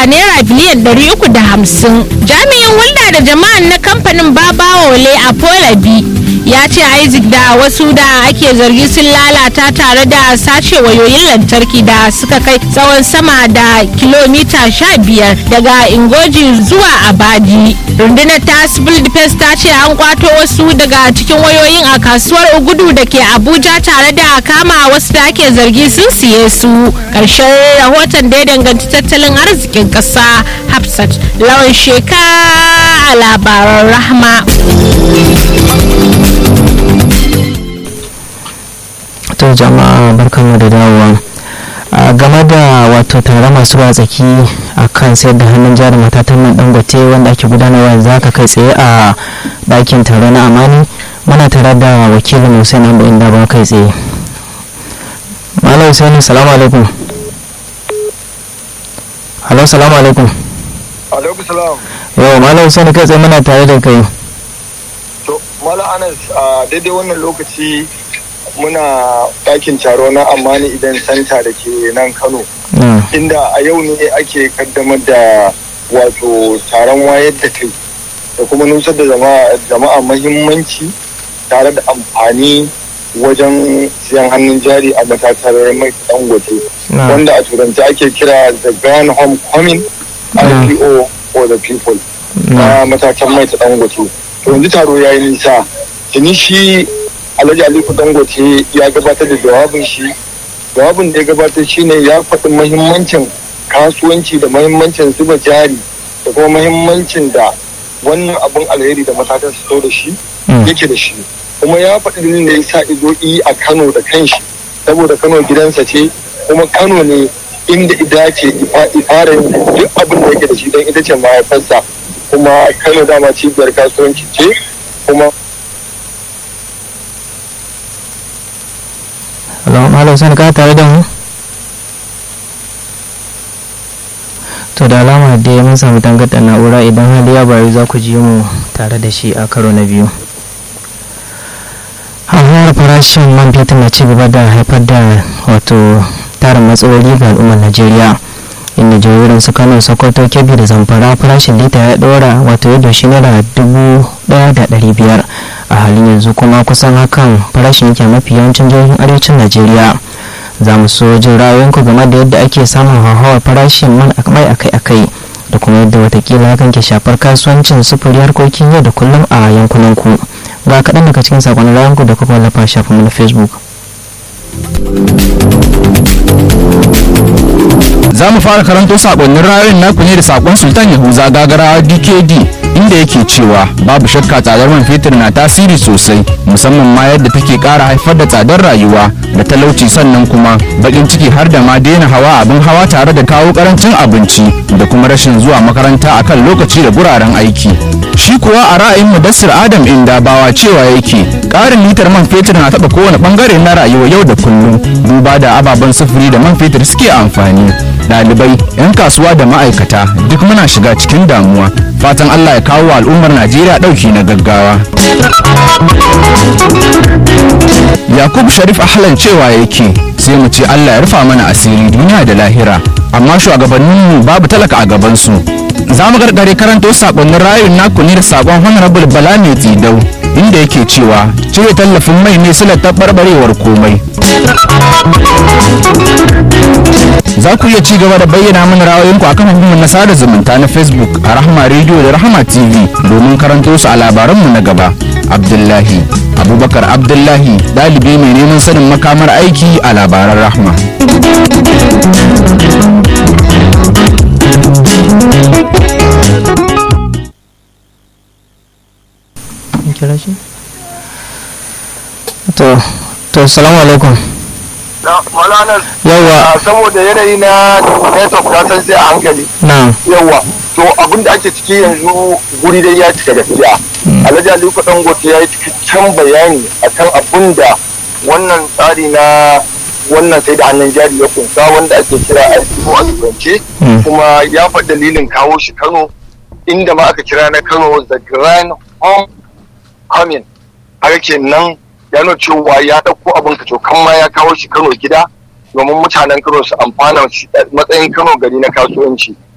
da naira biliyan 350 jami'in hulɗa da jama'an na kamfanin babawole a polabi ya ce isaac da wasu da ake zargi sun lalata tare da sace wayoyin lantarki da suka kai tsawon sama da kilomita 15 daga ingoji zuwa abadi rundunar ta civil defense ta ce an kwato wasu daga cikin wayoyin a kasuwar ugudu da ke abuja tare da kama wasu da ake zargi sun siye su karshen rahoton da ya danganci tattalin arzikin ƙasa hafsat lawan sheka a labaran rahma to jama'a barkanmu da dawowa a game da wato tare masu tsaki a kan sayar da hannun jari matatan man dangote wanda ake gudanarwa za ka kai tsaye a ɗakin taro na amani muna tare da wakilin hussein abu inda ba kai tsaye malam hussein salamu alaikum halo salamu alaikum alaikum salam yau malam hussein kai tsaye muna tare da kai to malam anas a daidai wannan lokaci muna ɗakin taro na amani idan santa da ke nan kano inda a yau ne ake kaddamar da wato taron wayar da kai da kuma nusar da jama'a mahimmanci tare da amfani wajen siyan hannun jari a matatar mai dangote wanda a turanci ake kira the grand homecoming ipo for the people na matatar mai ta dangote to yanzu taro ya yi nisa tuni shi alhaji aliko dangote ya gabatar da jawabin shi jawabin da ya gabatar shine ya faɗi mahimmancin kasuwanci da mahimmancin zuba jari da kuma mahimmancin da wannan abun alheri da matakan su da shi yake da shi kuma ya faɗi dalilin da ya sa ido a kano da kanshi saboda kano gidansa ce kuma kano ne inda ida ce ifara duk abin da yake da shi don ita ce mahaifarsa kuma kano dama cibiyar kasuwanci ce kuma malam sani ka tare da mu to da alama da ya mun samu tangarda na'ura idan hali ya bari za ku ji mu tare da shi a karo na biyu hauhawar farashin man fetur na ci gaba da haifar da wato tarin matsaloli ga al'ummar najeriya inda jihohin su kano sokoto kebbi da zamfara farashin lita ya ɗora wato yadda shi naira dubu ɗaya da ɗari biyar a halin yanzu kuma kusan hakan farashin yake mafi yawancin jihohin arewacin najeriya za mu so jin ra'ayoyinku game da yadda ake samun hauhawar farashin man mai akai-akai da kuma yadda watakila hakan ke shafar kasuwancin sufuri harkokin yau da kullum a yankunanku ga kaɗan daga cikin saƙonin ra'ayinku da kuka wallafa shafinmu na facebook za mu fara karanto sakonnin ra'ayoyin naku ne da sakon sultan yahuza gagarawa dkd inda yake cewa babu shakka tsadar man fetur na tasiri sosai musamman ma yadda take kara haifar da tsadar rayuwa da talauci sannan kuma bakin ciki har da ma daina hawa abin hawa tare da kawo karancin abinci da kuma rashin zuwa makaranta akan lokaci da guraren aiki shi kuwa a ra'ayin mudassir adam inda bawa cewa yake karin litar man fetur na taba kowane bangare na rayuwa yau da kullum duba da ababen sufuri da man fetur suke amfani ɗalibai 'yan kasuwa da ma'aikata duk muna shiga cikin damuwa fatan allah ya kawo wa al'ummar najeriya ɗauki na gaggawa yakub sharif ahlan cewa yake sai mu ce allah ya rufa mana asiri duniya da lahira amma shugabanninmu babu talaka a gabansu za mu gargare karanto sakonnin rayun naku ne da sakon honorable bala mai tsidau inda yake cewa cire tallafin mai ne silar taɓarɓarewar komai za ku iya ci gaba da bayyana mana ra'ayoyinku akan hukumar na sada zumunta na facebook a rahama radio da rahama tv domin karanto su a labaranmu na gaba abdullahi abubakar abdullahi ɗalibi mai neman sanin makamar aiki a labaran rahma to to salamu alaikum malanar yawa saboda yanayi na network ta san sai a hankali na yawa to abin da ake ciki yanzu guri dai ya cika gaskiya alhaji aliko dangote ya yi cikakken bayani akan abin da wannan tsari na wannan sai da hannun jari ya kunsa wanda ake kira IPO a turance kuma ya faɗi dalilin kawo shi Kano inda ma aka kira na Kano the grand home coming haka kenan ya nuna cewa ya ɗauko abin ka kan ma ya kawo shi Kano gida domin mutanen Kano su amfana matsayin Kano gari na kasuwanci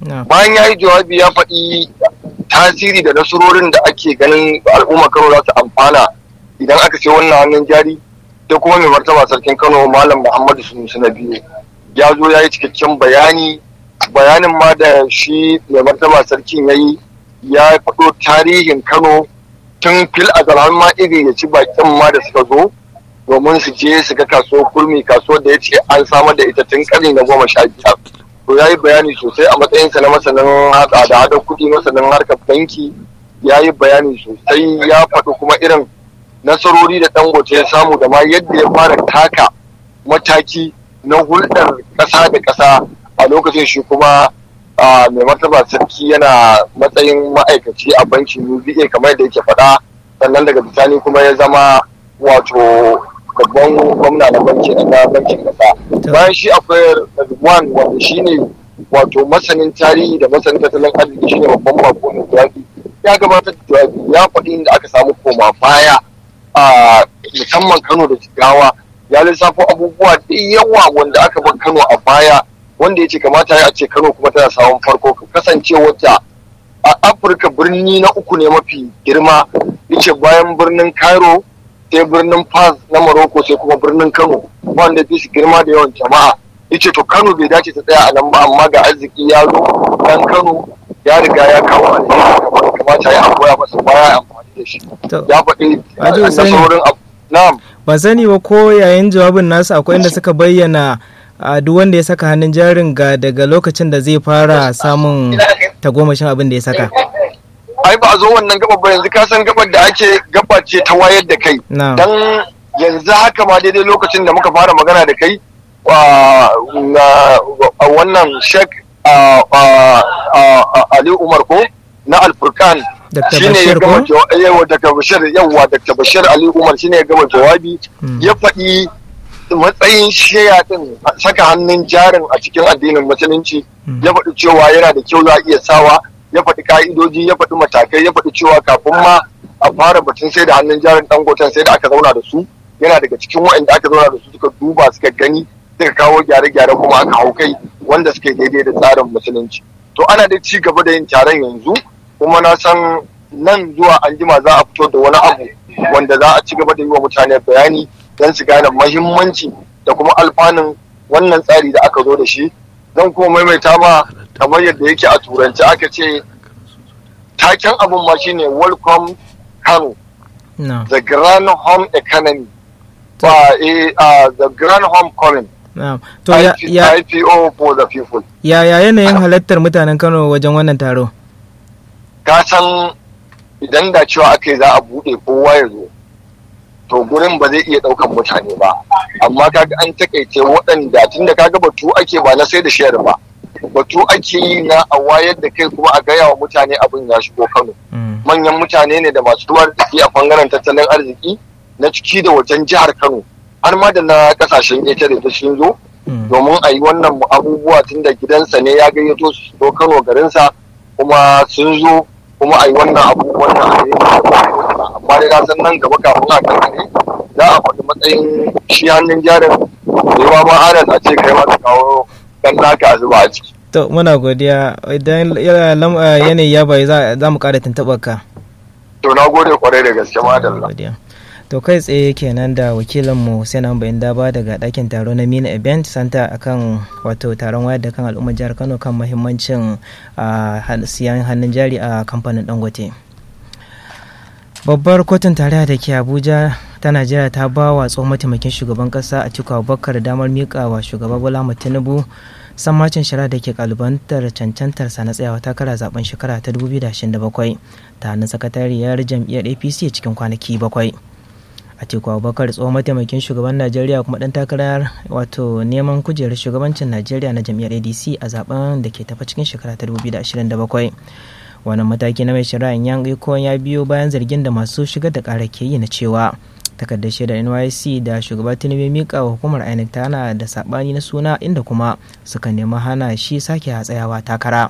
bayan ya yi jawabi ya faɗi tasiri da nasarorin da ake ganin al'umma kano za su amfana idan aka ce wannan hannun jari sai kuma mai martaba sarkin kano malam muhammadu sunusu na biyu ya zo ya yi cikakken bayani bayanin ma da shi mai martaba sarkin ya yi ya faɗo tarihin kano tun fil a ma iri ya ci bakin ma da suka zo domin su je su ga kasuwar kurmi kasuwar da ya ce an samar da ita tun ƙarni na goma sha biyar to ya yi bayani sosai a matsayinsa na masanin hada da hada kuɗi masanin harkar banki ya yi bayani sosai ya faɗi kuma irin nasarori da dangote ya samu da ma yadda ya fara taka mataki na hulɗar ƙasa da ƙasa a lokacin shi kuma mai martaba sarki yana matsayin ma'aikaci a bankin uba kamar da yake faɗa sannan daga bisani kuma ya zama wato babban gwamna na bankin na bankin ƙasa bayan shi akwai Ridwan wanda shine wato masanin tarihi da masanin tattalin arziki shine babban bako mai jawabi ya gabatar da jawabi ya faɗi inda aka samu koma baya a musamman Kano da Jigawa ya lissafo abubuwa da yawa wanda aka bar Kano a baya wanda ya ce kamata ya ce Kano kuma tana samun farko kasance wata a Afirka birni na uku ne mafi girma yace bayan birnin Cairo sai birnin Fas na Morocco sai kuma birnin Kano wanda fi girma da yawan jama'a yace to Kano bai dace ta tsaya a nan ba amma ga arziki ya zo dan Kano ya riga ya kawo alheri kamata ya koya masa baya amfani da shi ya faɗi nasarorin na'am ba sani ba ko yayin jawabin nasu akwai inda suka bayyana a duk wanda ya saka hannun jarin ga daga lokacin da zai fara samun tagomashin abin da ya saka ai ba a zo wannan gabar ba yanzu ka san gabar da ake gaba ce ta wayar da kai dan yanzu haka ma daidai lokacin da muka fara magana da kai a wannan shek Ali Umar ko na Alfurkan shine ya gama yawa daga Bashir yawa daga Bashir Ali Umar shine ya gama jawabi ya faɗi matsayin sheya din saka hannun jarin a cikin addinin musulunci ya faɗi cewa yana da kyau za a iya sawa ya faɗi ka'idoji ya faɗi matakai ya faɗi cewa kafin ma a fara batun sai da hannun jarin dangoten sai da aka zauna da su yana daga cikin waɗanda aka zauna da su suka duba suka gani suka kawo gyare-gyare kuma aka hau kai wanda suka daidai da tsarin musulunci to ana da ci gaba da yin taron yanzu kuma na san nan zuwa anjima za a fito da wani abu wanda za a ci gaba da yi wa mutane bayani don su gane mahimmanci da kuma alfanun wannan tsari da aka zo da shi zan kuma maimaita ma kamar yadda yake a turanci aka ce taken abin ma shine welcome kano no. the grand home economy ba uh, the grand home coming no. to ya, ya, IPO for the people ya ya yanayin halattar mutanen kano wajen wannan taro ka san idan da cewa aka yi za a buɗe kowa ya zo to gurin ba zai iya ɗaukan mutane ba amma kaga an takaice waɗanda tunda kaga batu ake ba na sai da shayar ba batu ake yi na a wayar da kai kuma a gaya wa mutane abin ya shigo kano manyan mutane ne da masu ruwa arziki a bangaren tattalin arziki na ciki da wajen jihar kano har ma da na kasashen ƙetare da sun zo domin a yi wannan abubuwa tun da gidansa ne ya gayyato su zo kano garinsa kuma sun zo kuma a yi wannan abu wannan amma dai na san nan gaba kafin a kan ne za a faɗi matsayin shi hannun jarin da yawa ma anas a ce kai ma ka kawo dan naka a zuba a ciki. to muna godiya idan yanayi ya bai za mu ƙara tuntuɓar ka. to na gode kwarai da gaske madalla. to kai tsaye kenan da wakilinmu sai nan bayan daba daga ɗakin taro na mina event center akan wato taron wayar da kan al'ummar jihar kano kan mahimmancin siyan hannun jari a kamfanin dangote babbar kotun tarayya da ke abuja ta najeriya ta ba wa tsohon mataimakin shugaban kasa a cikin abubakar damar miƙa wa shugaba bola tinubu sammacin shari'a da ke kalubantar cancantarsa na tsayawa takara zaben shekara ta 2027 ta hannun sakatariyar jam'iyyar apc cikin kwanaki bakwai Atiku Abubakar tsohon mataimakin shugaban Najeriya kuma dan takarar wato neman kujerar shugabancin Najeriya na jam'iyyar ADC a zaben da ke tafa cikin shekara ta 2027. Wannan mataki na mai shari'a yan iko ya biyo bayan zargin da masu shigar da ƙara ke yi na cewa takardar shaidar NYC da shugaba Tinubu mika wa hukumar INEC tana da sabani na suna inda kuma suka nemi hana shi sake tsayawa takara.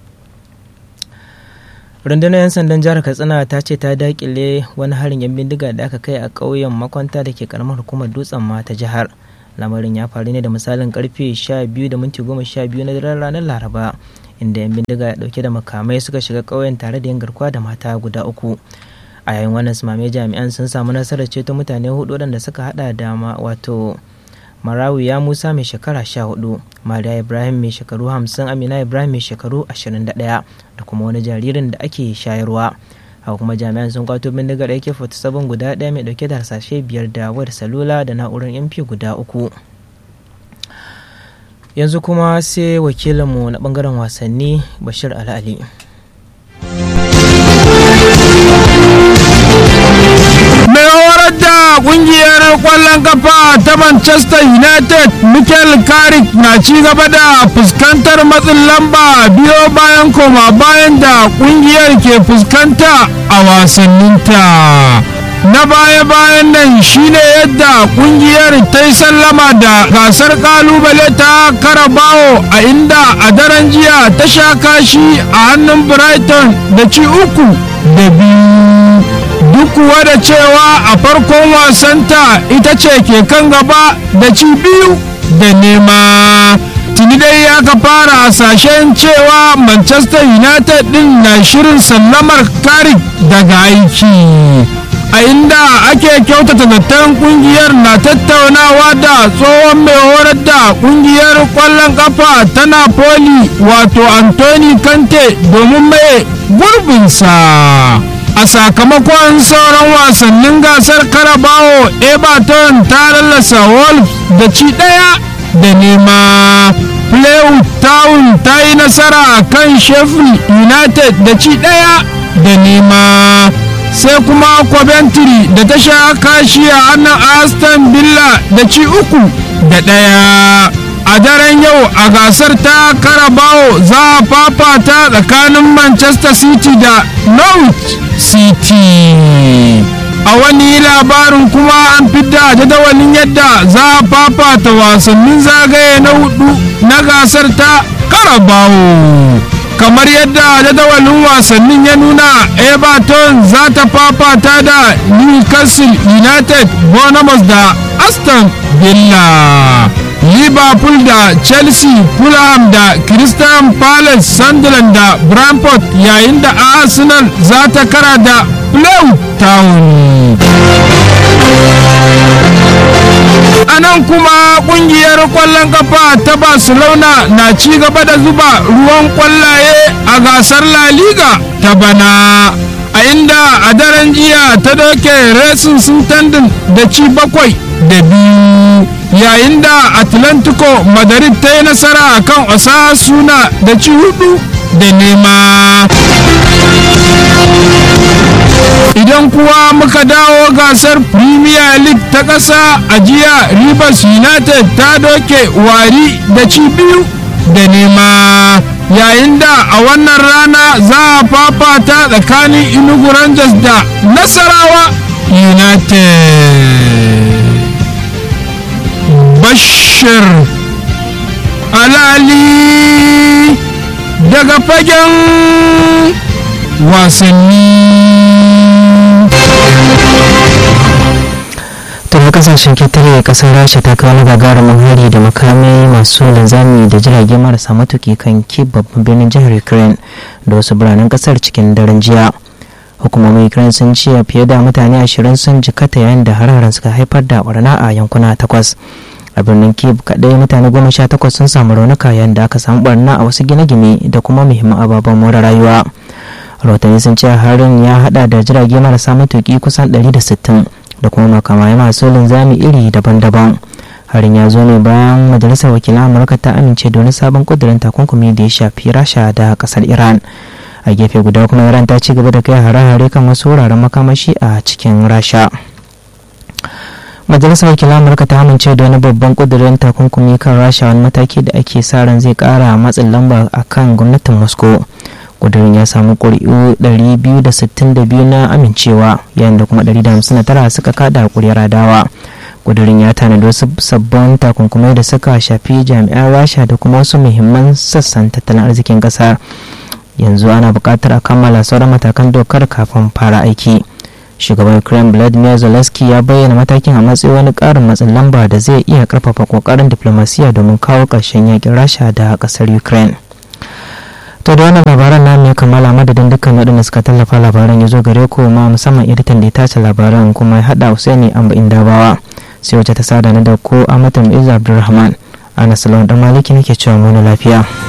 rundunar 'yan sandan jihar katsina ta ce ta dakile wani harin yan bindiga da aka kai a ƙauyen makwanta da ke karamar hukumar dutsen ma ta jihar lamarin ya faru ne da misalin karfe 12 da minti 12 na daren ranar laraba inda 'yan bindiga dauke da makamai suka shiga ƙauyen tare da yin garkuwa da mata guda uku a yayin wannan sumame jami'an sun samu nasarar ceto mutane hudu waɗanda suka hada da wato marawiya musa mai shekara sha hudu mariya ibrahim mai shekaru hamsin amina ibrahim mai shekaru ashirin da ɗaya da kuma wani jaririn da ake shayarwa haka kuma jami'an sun kwato bindigar ak 47 guda ɗaya mai ɗauke da harsashe biyar da wayar salula da na'urar mp guda uku yanzu kuma sai wakilinmu na bangaren wasanni bashir al'ali mai horar da kungiyar kwallon kafa ta manchester united michael carrick na ci gaba da fuskantar matsin lamba biyo bayan koma bayan da kungiyar ke fuskanta a wasanninta na baya-bayan nan shine yadda kungiyar ta yi sallama da gasar kalubale ta karabawo a inda a daren jiya ta sha kashi a hannun brighton da ci uku da biyu duk kuwa da cewa a farkon wasanta ita ce ke kan gaba da ci biyu da nema tuni dai aka fara hasashen cewa manchester united din na shirin sallamar karik daga aiki a inda ake kyautata zaton kungiyar na tattaunawa da tsohon mai horar da kungiyar kwallon kafa ta napoli wato anthony kante domin mai gurbinsa a sakamakon sauran wasannin gasar karabawo everton ta lallasa wolves da ci daya da nema playwood town ta yi nasara kan sheffield united da ci daya da nema sai kuma coventry da ta sha kashi a hannun aston villa da ci uku da ɗaya a daren yau a gasar ta karabawo za a fafata tsakanin manchester city da norwich city a wani labarin kuma an fidda jadawalin yadda za a fafata wasannin zagaye na hudu na gasar ta karabawo kamar yadda jadawalin wasannin ya nuna everton za ta fafata da newcastle united bournemouth da aston villa liverpool da chelsea fulham da crystal palace sunderland da brentford yayin da arsenal za ta kara da plymouth town a nan kuma kungiyar kwallon kafa ta barcelona na ci gaba da zuba ruwan kwallaye a gasar la liga ta bana a inda a daren jiya ta doke racing sintandin da ci bakwai da biyu yayin da atlantico madrid ta yi nasara a kan osasuna da ci hudu da nema idan kuwa muka dawo gasar premier league ta ƙasa a jiya rivers united ta doke wari da ci biyu da nema yayin da a wannan rana za a fafata tsakanin inugu rangers da nasarawa united bashir alali daga fagen wasanni tun kasashen ketare kasar rasha ta kawo gagarumin hari da makamai masu linzami da jirage marasa matuki kan ki babban birnin jihar ukraine da wasu biranen kasar cikin daren jiya hukumomin ukraine sun ce fiye da mutane ashirin sun jikata yayin da hararen suka haifar da barna a yankuna takwas a birnin kiev kadai mutane goma sha takwas sun samu raunuka yayin da aka samu barna a wasu gine-gine da kuma muhimman ababen more rayuwa rahotanni sun ce harin ya hada da jirage marasa matuki kusan 160 da kuma makamai masu linzami iri daban-daban harin ya zo ne bayan majalisar wakilan amurka ta amince da wani sabon kudirin takunkumi da ya shafi rasha da kasar iran a gefe guda kuma iran ta ci gaba da kai hare-hare kan wasu wuraren makamashi a cikin rasha majalisar wakilan amurka ta amince da wani babban kudirin takunkumi kan rasha wani mataki da ake sa ran zai kara matsin lamba a kan gwamnatin moscow kudirin ya samu ƙuri'u 262 na amincewa yayin da kuma 159 suka kada ƙuri'ar adawa kudirin ya tanadi wasu sabbin takunkumai da suka shafi jami'an rasha da kuma wasu muhimman sassan tattalin arzikin ƙasa yanzu ana buƙatar a kammala sauran matakan dokar kafin fara aiki shugaban ukraine vladimir zelensky ya bayyana matakin a matsayin wani ƙarin matsin lamba da zai iya ƙarfafa ƙoƙarin diplomasiya domin kawo ƙarshen yakin rasha da ƙasar ukraine to da wannan labaran namu ya kammala madadin dukkan waɗanda suka tallafa labaran ya zo gare ku ma musamman editan da ya tace labaran kuma ya haɗa Husaini Amba Indabawa sai wacce ta sada na da ko Amatam Iza Abdulrahman Anas Lawan dan Maliki nake cewa mu lafiya